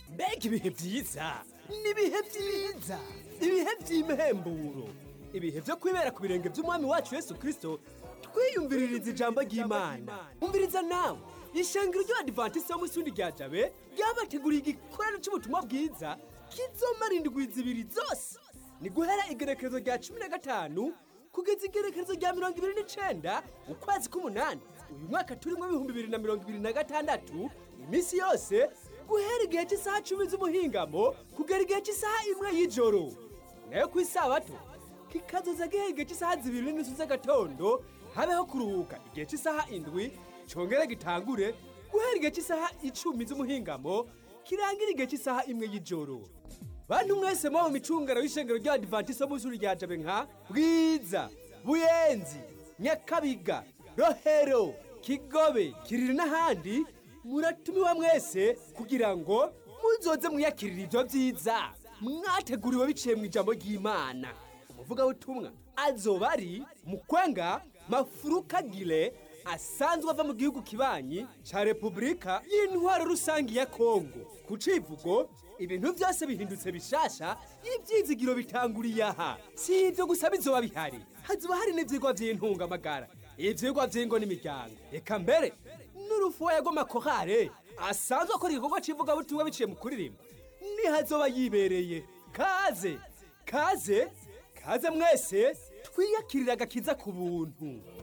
mbega ibihe byiza ni ibihe byiza ibihe by'imhemburo ibihe byo kwibera ku birenge by'umwami wacu yesu kirisito twiyumviririza ijambo ry'imana umviriza nawe ishengero ry'abadivantisiti wo munsi rya jabe ryabateguriye igikorano cy'ubutumwa bwiza kizomara indwi zibiri zose ni guhera igerekerezo rya cumi na gatanu kugeza igerekerezo rya mirongo ibiri n'icenda ukwezi k'umunani uyu mwaka turimo ibihumbi bibiri na mirongo ibiri na gatandatu iminsi yose guhera igihe cy'isaha cumi z'umuhingamo kugera igihe cy'isaha imwe y'ijoro nayo ku isabato kikazoza guhera igihe cy'isaha zibiri n'inusu z'agatondo habeho kuruhuka igihe cy'isaha indwi congere gitangure guhera igihe cy'isaha icumi z'umuhingamo kirangira igihe cy'isaha imwe y'ijoro bantu mwese muba mu micungano y'ishengero ry'abadivantisiti bo munsi rya jabe nka bwiza buyenzi nyakabiga rohero kigobe kiriri n'ahandi muratumiwa mwese kugira ngo muzoze mwiyakirira ibyo byiza mwateguriwe biciye mu ijambo ry'imana umuvugabutumwa azoba ari mukwenga mafurukagire asanzwe ava mu gihugu kibanyi cya repubulika y'intwaro rusange ya kongo ku civugo ibintu byose bihindutse bishasha ibyizigiro bitanguriye aha si ibyo gusa bizoba bihari hazoba hari n'ibyigwa by'intungamagara ibyigwa by'ingo n'imiryango reka mbere n'urufuwe rw'amakorale asanzwe akora igikorwa cy'ivugabutumwa biciye mu kuririmba nihazoba yibereye kaze kaze kaze mwese twiyakirira agakiza ku buntu